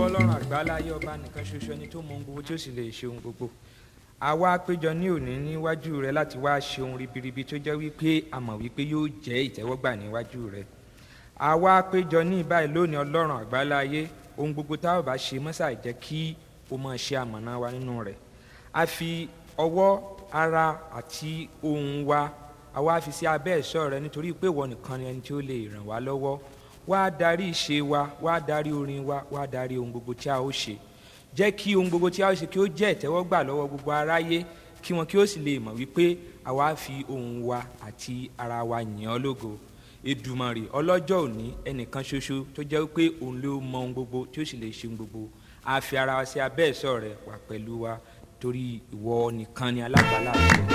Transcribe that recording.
ọlọ́run àgbáláyé ọba nìkan ṣoṣo ẹni tó mọ ohun gbogbo tí ó sì lè ṣe ohun gbogbo àwa péjọ ní òní níwájú rẹ láti wá ṣe ohun ribiribi tó jẹ́ wípé a mọ̀ wípé yóò jẹ́ ìtẹ́wọ́gbà níwájú rẹ àwa péjọ ní ìbáyìí lónìí ọlọ́run àgbáláyé ohun gbogbo tá a bá ṣe mọ́sà jẹ́ kí o máa ṣe àmọ̀nà wa nínú rẹ̀ a fi ọwọ́ ara àti ohun wa àwa fi sí abẹ́ ẹ̀ṣọ́ rẹ nítorí pé ìwọ nìkan ni ẹni tí ó lè ràn wá lọ́wọ́ wá darí ìṣe wa wá darí orin wa wá darí ohun gbogbo tí a ó ṣe jẹ́ kí ohun gbogbo tí a ó ṣe kí ó jẹ́ ìtẹ́wọ́gbà lọ́wọ́ gbogbo aráyé kí wọn kí ó sì lè mọ̀ wípé àwa fi ohun wa àti ara wa yìn ọ́ lógo Èdùmàrè ọlọ́jọ́ òní ẹnìkan ṣoṣo tó jẹ́ pé òun ló mọ ohun gbogbo tí ó sì lè ṣe ohun gbogbo a fi ara wa sí abẹ́ ẹ̀ṣọ́ rẹ wà pẹ̀lú wa torí ìwọ nìkan ni alágbàlá àṣẹ